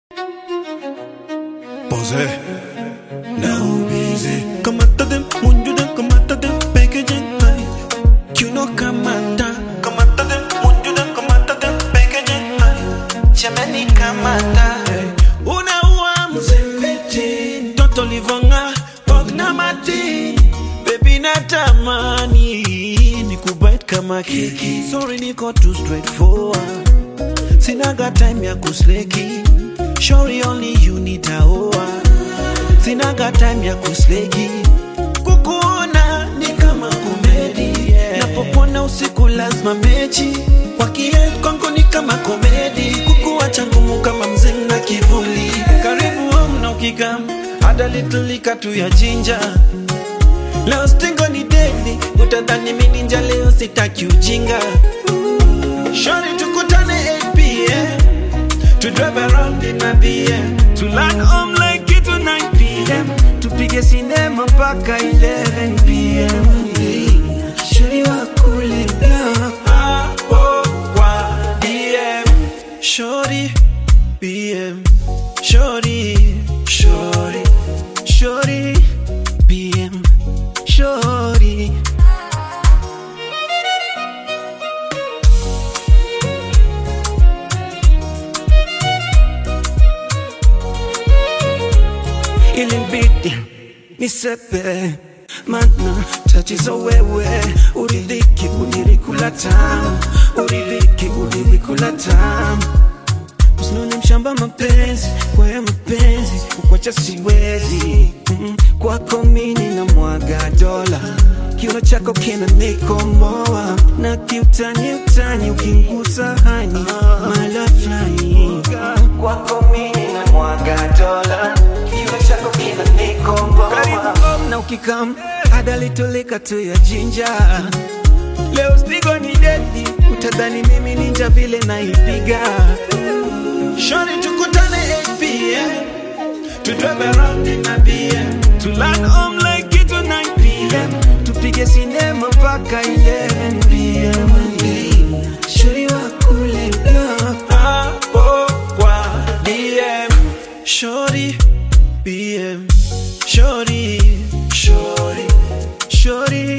Posé. Now busy. Kamata dem, munju dem, kamata dem, packaging high. You know kamata. Kamata dem, munju dem, kamata dem, packaging high. Jamani kamata. Hey. Unaua mzempeti. Toto livonga, pogna mati. Baby natamani. Nikubite kama keki. Sorry niko too straightforward. Sinaga time ya kusleki Shori only you nitaoa Sinaga time ya kusleki Kukuona ni kama komedi yeah. Napopona usiku lazima mechi Wakie kwangu ni kama komedi Kukuacha ngumu kama mzee na kivuli Karibu home na ukikam Ada little lika tu ya jinja Leo stingo ni deadly Utadhani mimi ninja leo sitaki ujinga Shorty tukutane 8 p.m. To drive around in a BM To land home like it to 9 p.m. Tupige sinema mpaka 11 p.m. Shorty wa kule block Hapo kwa DM Shorty BM Shorty Shorty Shorty BM Shorty ilibidi nisepe mana tatizo wewe uridhiki ulirikula tamu uridhiki ulirikula tamu usinone mshamba mapenzi kwa ya mapenzi kukwacha siwezi mm, kwako mini na mwaga dola kiuno chako kina nikomoa na kiutani utani ukingusa hani mala fulani kwako mini na mwaga dola kiuno chako kina nikomoa karibu home na ukikam adalitoleka tu ya jinja leo spigo ni dedi utadhani mimi ninja vile naipiga Shorty tukutane 8 p.m. To drive around in a BM To land home like it to 9 p.m. Tupige sinema mpaka 11 p.m. Shorty wa kule block Hapo kwa DM Shorty BM Shorty Shorty Shorty